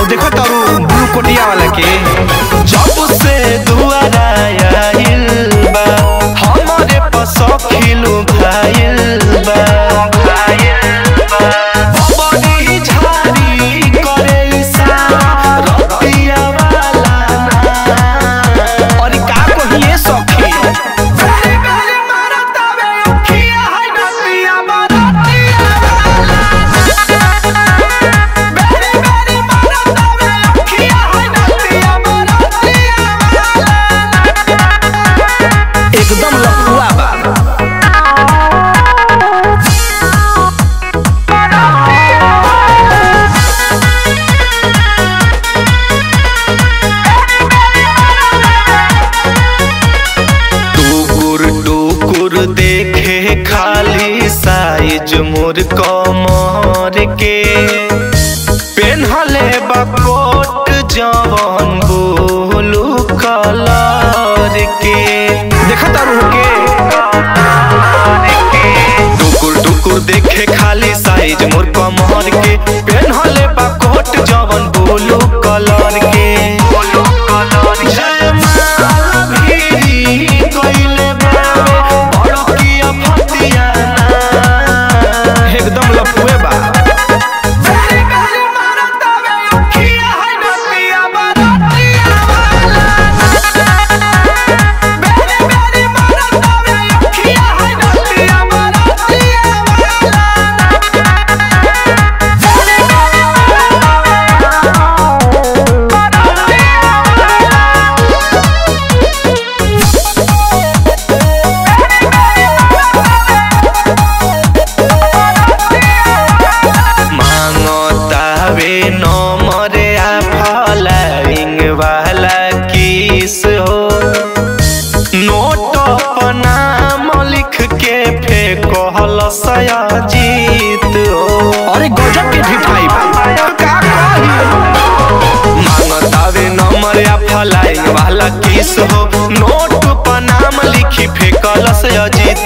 और देखो तारू ब्लू कोटिया वाला के जब से दुआरा आइल बा हमारे पसखिलु भाइल बा बबनी झाड़ी करे इशारा रतिया वाला ना। और का कहिए सखी बेरी बेरी मारत आवे अखिया है नदिया बरतिया बेरी बेरी मारत आवे अखिया है नदिया बरतिया एकदम लफुआ बा टुकुर टुकुर देखे खाली साइज मोर कमर के पेन्हले बा कोट जवन बोलू कलर के देखा तारू के टुकुर टुकुर देखे खाली साइज मोर कमर के पेन्हले बा कोट जवन बोलू कलर के जयमाला भी कइले बावे, बड़किया फतिया ना। एकदम लफुए बा बेरी बेरी मारत आवे अखिया है नदिया बरतिया बेरी बेरी मारत आवे अखिया है नदिया बरतिया मांगतावे नंबर आ फॉलोइंग वाला किस हो नोट पर नाम लिख के फेंकल सयाजीत हो अरे गजब के ढिठाई बा का कही मांगतावे नंबर आ फॉलोइंग वाला किस हो नोट पर नाम लिखी फेंकल सयाजीत